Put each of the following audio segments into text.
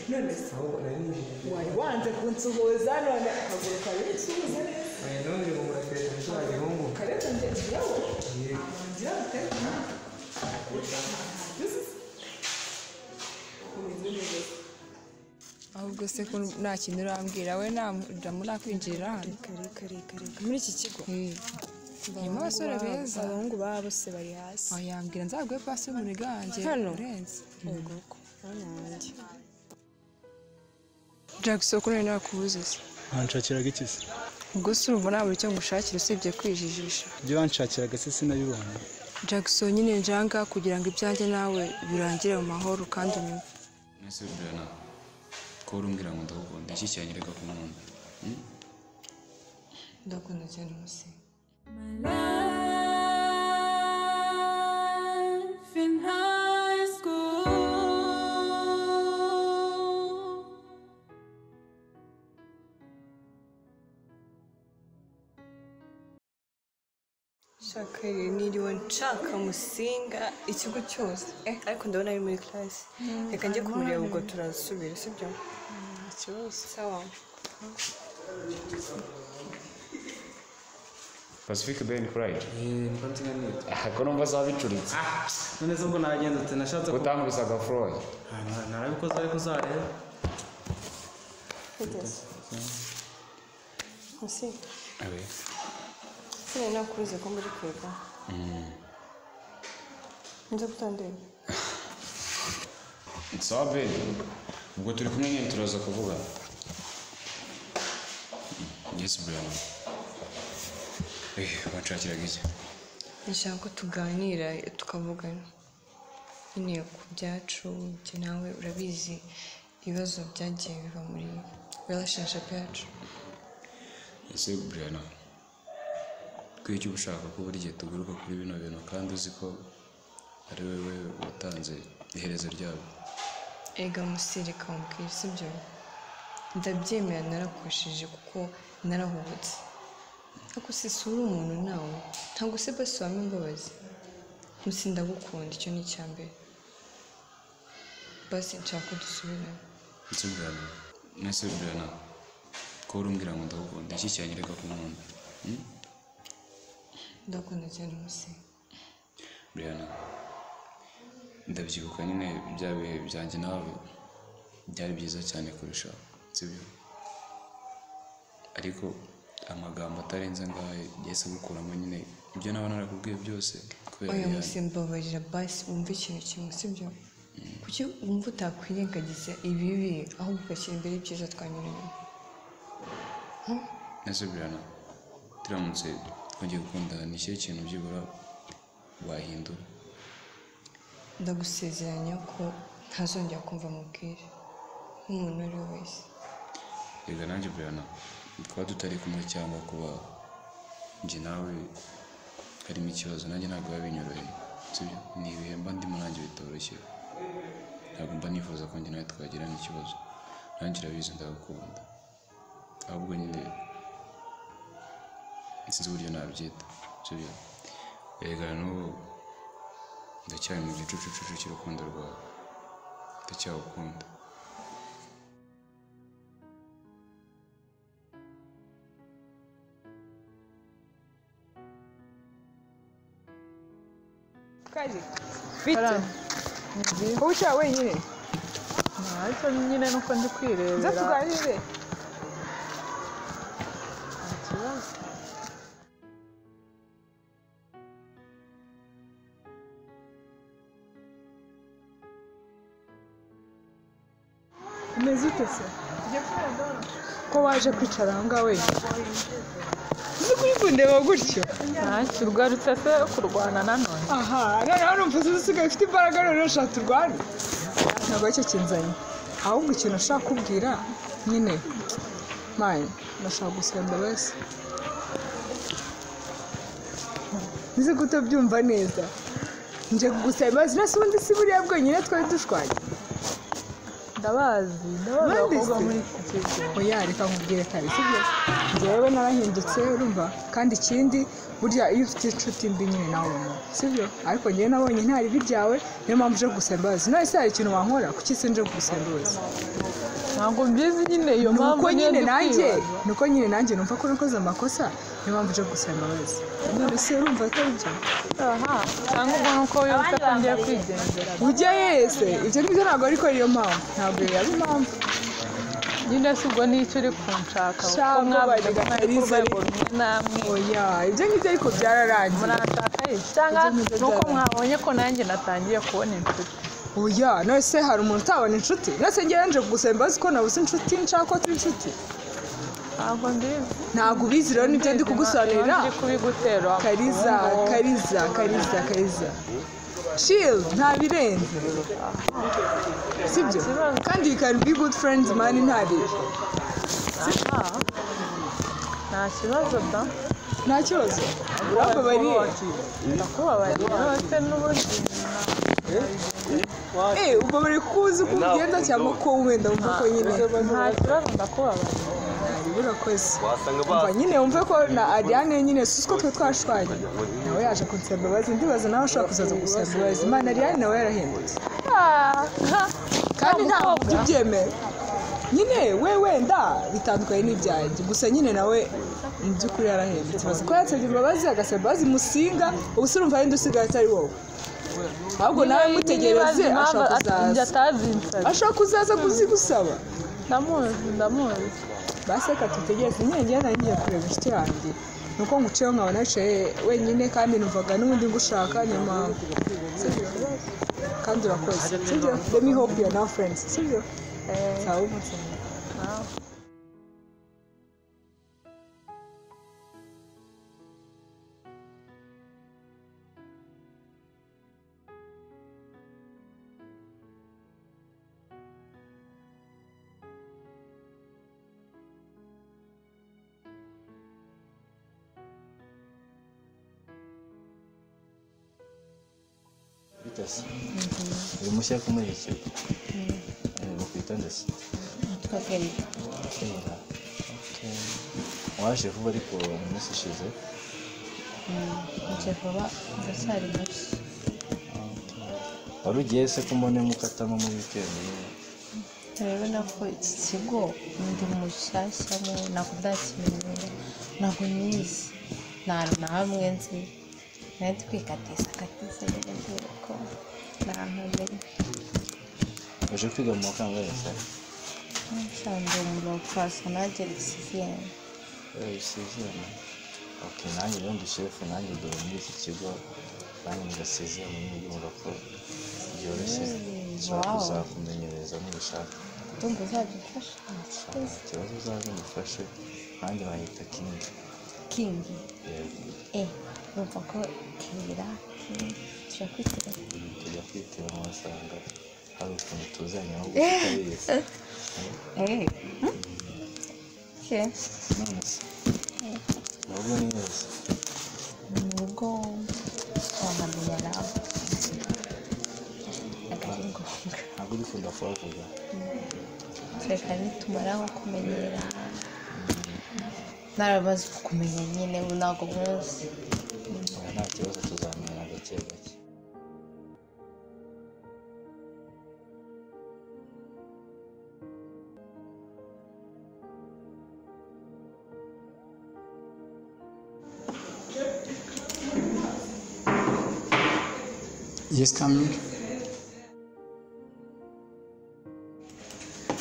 nonese wari wanze kunsuhuza none akaguru kari nsuhuza neza kareta ngegeraho ngira ngo utari kumwaka umeze neza ahubwo se ko nta kintu urambwira we nta murakwinjirira hano kare kare kare muri iki kigo harimo abasore beza abahungu baba bose bari hasi aho yambwira nzaguhe pasi y'umurega wanjye Hano? urenze ubwo ko hano hanjye jackson ko nari nakubuzize wanshakiraga iki se ubwo si urumva nta buri cyo ngushakira usibye kwijijisha ibyo wanshakiraga se sinabibona jackson nyine njanga kugira ngo ibyanjye nawe birangire mu mahoro kandi unyumve mwese birana ko urumbwira ngo ndagukunda iki cyanyereka ku nkunda ndakunda cyane umusinga Life in high school. shaka rero niriwe nshaka musinga ikigo cyose eh ariko ndabona ari muri classe reka njye kumureba ubwo turasubira sibyo ikibazo sawa pacific ben pride nitwa ko numva zabicuritse none se ubwo nagenda uti nashatse ku- utangubisaga froy Ah, na- narabikoze ariko uzarebe kugeza musinga sinari nakubuze ko muri kwiga nza kutandeba sawa ben ubwo turi kumwe nyine turaza kuvugana yes birana eh wanshakiraga iki ndashaka ko tuganira tukavugana nyine ku byacu njye nawe urabizi ibibazo byagiye biva muri relationship yacu ese birana ko icyo ushaka ko buri gihe tugaruka kuri bino bintu kandi uzi ko ari wowe watanze iherezo ryabo ega musirika mubwira sibyo ndabyemera narakosheje kuko narahubutse ariko si sura umuntu nawe ntabwo se basi wampa imbabazi musi ndagukunda icyo ni icya mbere basi nshaka ko dusubirana ese birana mwese birana ko urumbwira ngo ndagukunda iki cyanyereka ku nkunda ndakunda cyane musirika Rihanna ndabyibuka nyine bya bihe byanjye nawe byari byiza cyane kurusha sibyo ariko amagambo atarenze ngayo yahise gukuramo nyine ibyo naba narakubwiye byose kubera oya Rihanna. musimbabarira basi wumve ikintu kimwe sibyo kuki wumva utakwirengagiza ibibi ahubwo ugashyira imbere ibyiza twanyuranye ese Rihanna turamutse twongeye gukundana ni ikihe kintu byibura wahindura ndagusezeranya ko ntazongera kumva mubwire nk'umuntu uwo ari we wese reka nanjye Rihanna kuba tutari kumwe cyangwa kuba njye nawe harimo ikibazo nanjye ntabwo biba binyoroheye sibyo ni ibihe mba ndimo nanjye bitoroshye ntabwo mba nifuza ko njye nawe twagirana ikibazo nanjye urabizi ndagukunda ahubwo nyine sinzi uburyo nabyita sibyo erega n'ubu ndacyari mu gicucucucu cy'urukundo rwawe ndacyagukunda kaje bite wowe uca wenyine ariko nyine nuko ndi nza kwirebera tuganire umeze ute se ko waje kwicara aho ngaho wenyine nzi kundeba gutyo ntacyo ugarutse se kurwana nanone aha noneho numva uzi usigaye ufite imbaraga none ushaka turwane ntabwo aricyo kinzanye ahubwo ikintu nashaka kubwira nyine mayi nashaka gusaba imbabazi nzi ko utabyumva neza njye kugusaba imbabazi nasi ubundi si buriya bwonyine twari dushwanye ndabazi ndabazi abakobwa muri oya reka nkubwire kare sibyo njyewe narahindutse urumva kandi ikindi burya iyo ufite inshuti mbi nyine nawe ubona sibyo ariko njyewe nabonye nta ribi ryawe niyo mpamvu uje kugusaba imbabazi none se hari ikintu wankora kuki sinje kugusaba imbabazi ntabwo mbizi nyine iyo mpamvu nuko niyo nyine ndi nanjye kwibaza. nuko nyine nanjye numva ko nakoze amakosa niyo mpamvu uje kugusaba imbabazi none se urumva atari byo aha cyangwa ubwo nuko wibuka ko ngiye kwigendera ujya yese ibyo ngibyo ntabwo ariko ariyo mpamvu ntabwo yari impamvu nyine si ubwo nicyo uri kunshaka kuko Shabwo mwabaga bajyaga mwari ku Kalisa rwego rumwe namwe oya ibyo ngibyo ariko byararangiye muranshaka he cyangwa Ibyo ngibyo nuko byararangiye. mwabonye ko nanjye natangiye kubona inshuti oya none se hari umuntu utabona inshuti nese ngewe nje kugusaba imbabazi ko nabuze inshuti nshaka ko turi inshuti ntabwo mbizi ntabwo ubizi rero nibyo ndi kugusobanurira Iyo nzi kubigutera kariza wakumva. kariza kariza kariza chill nta birenze sibyo kibazo. kandi you can be good friends mani nta bibi Ah, nta kibazo da nta kibazo urambabariye ndakubabariye rwose n'ubundi eh ubabariye kuko uzi ko ugenda cyangwa ko wenda wumva ko nyine nta kibazo ndakubabariye urakoze umva nyine wumve ko na ariane nyine si ko twe twashwanye nawe yaje kunsaba imbabazi ndibaza nawe ushobora kuzaza gusaba imbabazi imana ariane nawe yarahindutse kandi ntabwo ujya ubyemera nyine we wenda bitandukanye n'ibyanjye gusa nyine nawe mu by'ukuri yarahindutse bazi ko yatsabye imbabazi agasaba imbabazi musinga ubuse urumva yenda usigaye atari wowe ahubwo nawe mutegereze ashaka kuzaza atazinsabye ashaka kuzaza kuzigusaba ndamuzi ndamuzi basi reka dutegereze nyine njyewe nari ngiye kureba inshuti yanjye ni uko nguciyeho nkaba naciye wenyine kandi numvaga n'ubundi ngushaka niyo mpamvu sibyo kandi urakoze sibyo let me hope you are now friends sibyo sawa umunsi mwiza bitasi uri mushya ko muri iki kigo bakwita ndasi kera Okay. waje vuba ariko mu minsi ishize Nje vuba ndacyari muto wari ugiye se ko mbonemo ukatamo muri wikendi rero nako iki kigo ndi mushyashya mu ntabwo ndakimenyera ntabwo nyizi nta hantu na hamwe nzi nari twikatiza katiza nyirizere ko nta hantu menya uje kwiga mu makangahe se nsanzwe umuntu wapfasa nanjye risiziyeni usizirana ok nanjye rero ndi shefu nanjye dore muri iki kigo nanjye mugasezerana n'ibyo murakoze byoroshye nshobora Wow. kuzakumenyereza nubishaka ndumva uzadufasha ikibazo uzaze mufashe nanjye bahita kingi kingi yego eh numva ko kera kingi tujya kwitira tujya kwitira amasanga hari ukuntu tuzanye aho tutabizi eh ke none se nubwo ni heza mu rugo wamenya nawe akari ngombwa ntabwo uri kunda kuhavuga reka nitumara nko kumenyera narabazi kukumenya nyine ubu ntabwo munsi oya nta kibazo tuzamenyana gake gake Yes, coming.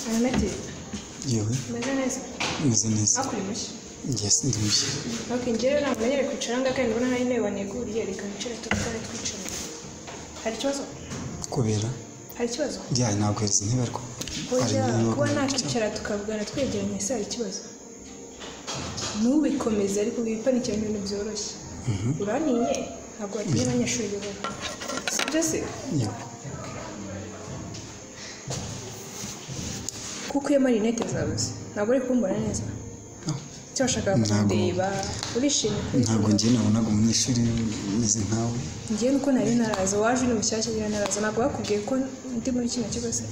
Anamete, Yewe, umeze neza meze neza. hakuri mushya Yes, ndi mushya. ok njyewe ntabwo menyere kwicara ngaho kandi ndabona hari intebe waneguriye reka wicare tuvugane twicara hari ikibazo Kubera hari ikibazo bya ntabwo izi ntebe ariko hari oya intebe bagomba kuba kwicara. nakwicara tukavugana twegeranye se hari ikibazo ntubikomeze ariko wipanikira ibintu byoroshye uraniye ntabwo watinya abanyeshuri bibona sibyo se Yego. kuko iyo marinete zawe se ntabwo uri kumbona neza icyo washakaga Ntabwo. kundeba urishimye kuri Ntabwo njye nabonaga umunyeshuri meze nkawe. ngewe nuko nari naraza waje uri mushyashya ngira naraza ntabwo bakubwiye ko ndi muri kino kigo se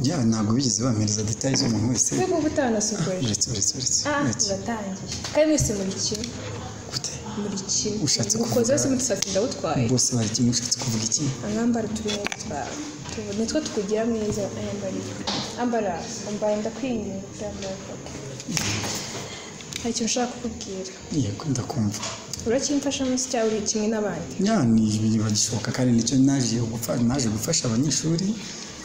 yawe ntabwo bigeze bampereza detaye z'umuntu wese we kuba utanasukuye uretse uretse uretse ah uretse uratangiye kandi mwese muri kimwe muri kimwe Ushatse mukoze wese mudusatsi ndawutwaye bose bari kimwe ushatse kuvuga iki amwambara uturineti twawe Tubu- nitwo tukugira mwiza ayambarira ambara ambara ndakwinginga ndambuka hari ikintu ushaka kukubwira yego ndakumva uracyimfasha munsi cyawe uri kimwe n'abandi ya ni ibintu bagishoboka kandi nicyo naje gupfa- naje gufasha abanyeshuri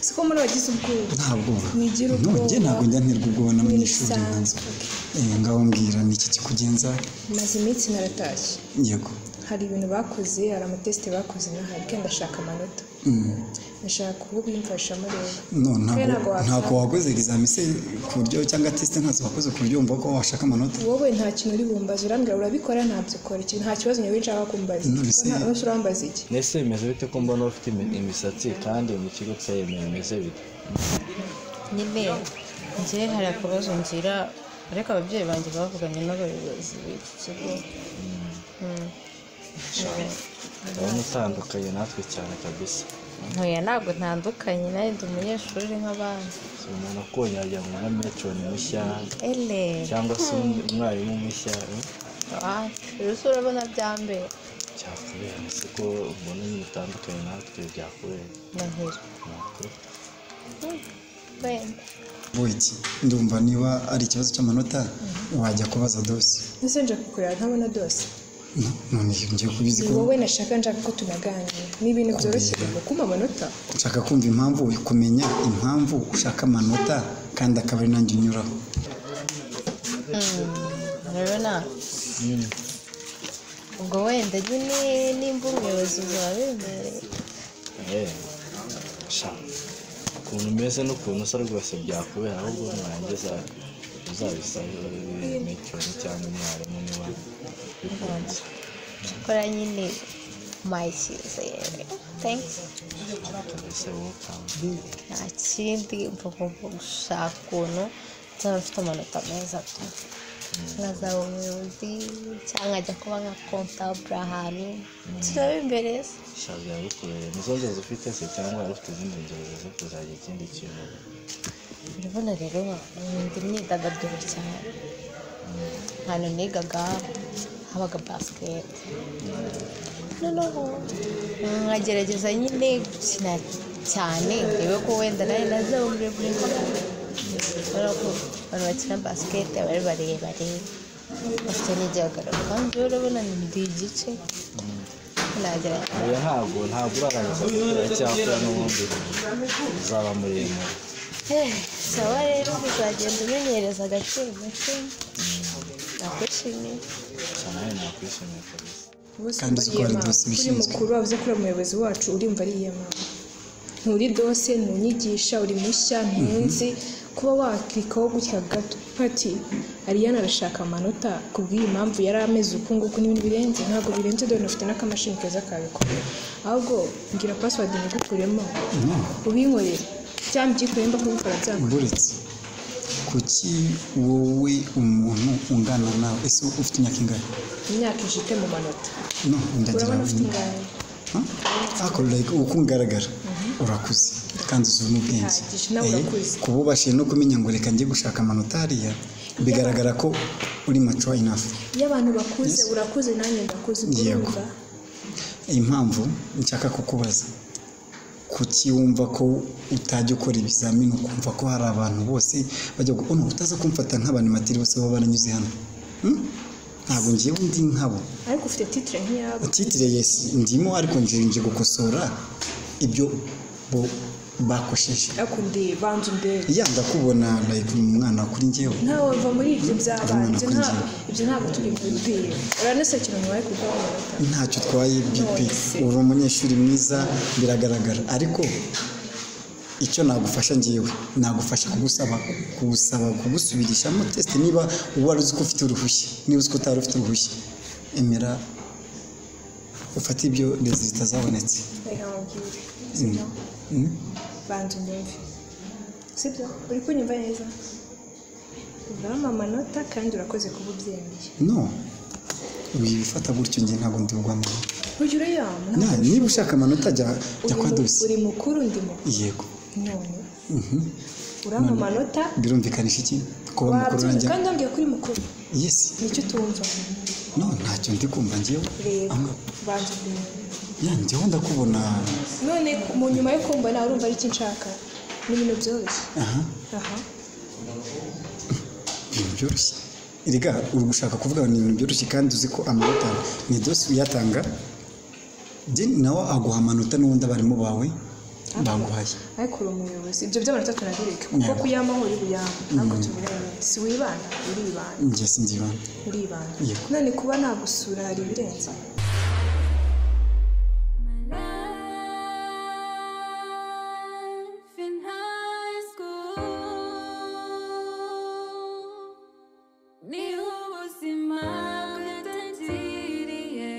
siko muri abagize ubwoba ntabwo mwigira ubwoba nonge ntabwo njya nterwa ubwoba n'abanyeshuri Ntibisanzwe. nanjye Eh, ngaho mbwira ni iki kikugenza maze iminsi naratashye yego hari ibintu bakoze hari amatesite bakoze n'ahari kandi ndashaka amanota Mm. ndashaka kuvuga imfashamo rero no ntabwo Kandi ntabwo wabyanga. wakoze examen se ku buryo cyangwa test ntazo wakoze ku buryo wumva ko washaka amanota wowe nta kintu uri bumbaza urambwira urabikora ntabyo ukora ikintu nta kibazo nyawe nshaka kumbaza Nonese- Nta- nonese urambbaza iki mbese bimeze bite ko mbona ufite imi- imisatsi kandi mu kigo cyayemewe bimeze bite nyine njye hari akabazo ngira ariko ababyeyi banjye bavuganye n'abayobozi b'iki kigo Mm. urabona utandukanye natwe cyane kabisa ntuye ntabwo ntandukanye nawe ndi umunyeshuri nk'abandi si umuntu ukubonye wagira ngo n'ametroni mushya ele cyangwa se undi umwarimu mushya eh? Ah, urusi urabona byambere cyakubera ese ko mbona nyine utandukanye natwe byakubera ndahira natwe wenda wiki ndumva niba ari ikibazo cy'amanota wajya kubaza dose ndetse nshaka kureba ntabona dose none ngiye kubizi ni ko wowe nashaka nshaka ko tunaganira ni ibintu byoroshye rero kumpa amanota nshaka kumva impamvu kumenya impamvu ushaka amanota kandi akaba ari nanjye unyuraho urabona ubwo wenda nyine nimba umuyobozi uzabemereye Eh, sha ukuntu umeze n'ukuntu usa rwose byakubera ahubwo nurangiza uzabisabira metroni cyangwa umwarimu niba bikunze kora nyine umpaye icyizere thanks mbese welcome nta kindi mvuga ngo gushaka ukuntu nzaba mfite amanota meza tu nkazaba umuyobozi cyangwa ajya kuba nka kontabure ahantu turebe imbere se sha byabikubereye nizo nzozi ufite se cyangwa wari ufite izindi nzozi zo kuzajya ikindi kintu urabona rero nkunda imyidagaduro cyane ahantu nigaga habaga basiketi noneho nkagerageza nyine gukina cyane ndebe ko wenda nawe nazaba muremure kubera ko abantu bakina basiketi aba ari barebare bafite n'igihagararo kandi rero urabona ndi igice nagerageza oya ntabwo ntabwo urarangiza gukora cyakora n'ubundi uzaba muremure sawa rero uzagenda umenyereza agaciro gake nakwishimiye cyane nawe nakwishimiye kabisa Kandi uzi ko hari dose kuri ibishinzwe. mukuru wavuze ko uri umuyobozi wacu urimva ari iyamana nturi dose ntunyigisha uri mushya ntunzi kuba wakirikaho gutya gato pati ariyana arashaka amanota ku bw'iyi mpamvu yari ameze uku nguku n'ibintu birenze ntabwo birenze dore ufite n'akamashini keza kabikorera ahubwo mbwira pasiwadi nigukuremo ubinkorera cyangwa mbyikoreye mba kubikora byanga buretse kuki wowe umuntu ungana nawe ese ufite imyaka ingana imyaka ijite mu manota no ndagira urabona ufite ngo ingano ariko like uko ungaragara urakuze kandi uzi n'ubwenge Bihagije, nawe Eh, urakuze. kuba ubashije no kumenya ngo reka njye gushaka amanota hariya bigaragara ko uri mature enough iyo abantu bakuze urakuze nanjye ndakuze ubwo Yego. urumva impamvu nshaka kukubaza kuki wumva ko utajya ukora ibizamini ukumva ko hari abantu bose bajya gu- uno utaza kumfata nk'abanimatiri bose baba baranyuze hano Hmm? ntabwo ngiye ndi nkabo ariko ufite titire nk'iyabo titire yesi ndimo ariko ngiye nje gukosora ibyo bo bakosheje ariko ndi banza undebe ya ndakubona like ni umwana kuri njyewe ntawe wava muri ibyo by'abana ibyo nta- Ntabwo ibyo ntabwo turi kubibwira uranesekera nyuma yo kuva mu nda. ntacyo utwaye bipi Nonese. uri umunyeshuri mwiza biragaragara ariko icyo nagufasha ngewe nagufasha kugusaba kugusaba kugusubirishamo tesite niba wari uzi ko ufite uruhushya niba uzi ko utari ufite uruhushya emera ufate ibyo rezilita zabonetse reka nkubwire Mm. sibyo Mm. banza unyumve sibyo uri kunyumva neza uvamo amanota kandi urakoze kuba ubyemeye no wibifata gutyo njye ntabwo ndibugwamo burya urayama Na- niba ushaka amanota jya jya Uri kwa mu- dosi uri mukuru ndi mukuru yego none urampa amanota birumvikanisha iki kuba mukuru wabyumva nanjye kandi wambwiye ko uri mukuru yesi nicyo utumva no ntacyo ndi kumva ngewe rero banza kumenya ya ngewe ndakubona none mu nyuma yo kumva nawe urumva ari iki nshaka ni ibintu byoroshye aha aha ibintu byoroshye erega uri gushaka kuvuga ni ibintu byoroshye kandi uzi ko amanota ni dosi uyatanga je nawe aguha amanota n'ubundi abarimu bawe baguhaye ariko uri umuyobozi ibyo by'amanota tunabireka kuko Yego. kuyama aho uri buyama ntabwo Mm. tubirenga si wibana uribana njye sinzibana uribana Yego. none kuba nagusura hari ibirenze life in high school ni ubuzima bwatangiriye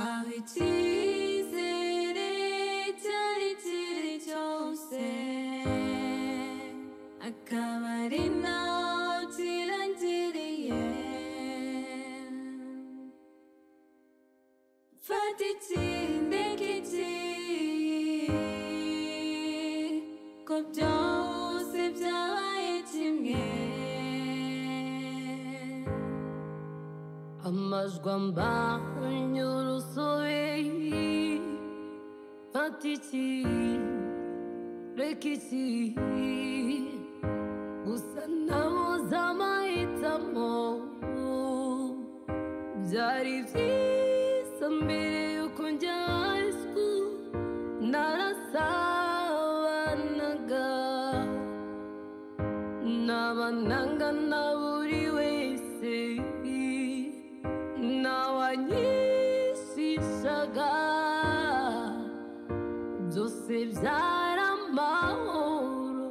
aho icyizere cyari kiri cyose akaba ari naho kirangiriye Fata ikindi giti ko byose byabaye kimwe amajwi ambanye urusobe fata iki reka iki gusa nabuze amahitamo byari byiza mbere yuko njya high school narasabanaga n'abananga na buri wese n'awanyishishaga byose byara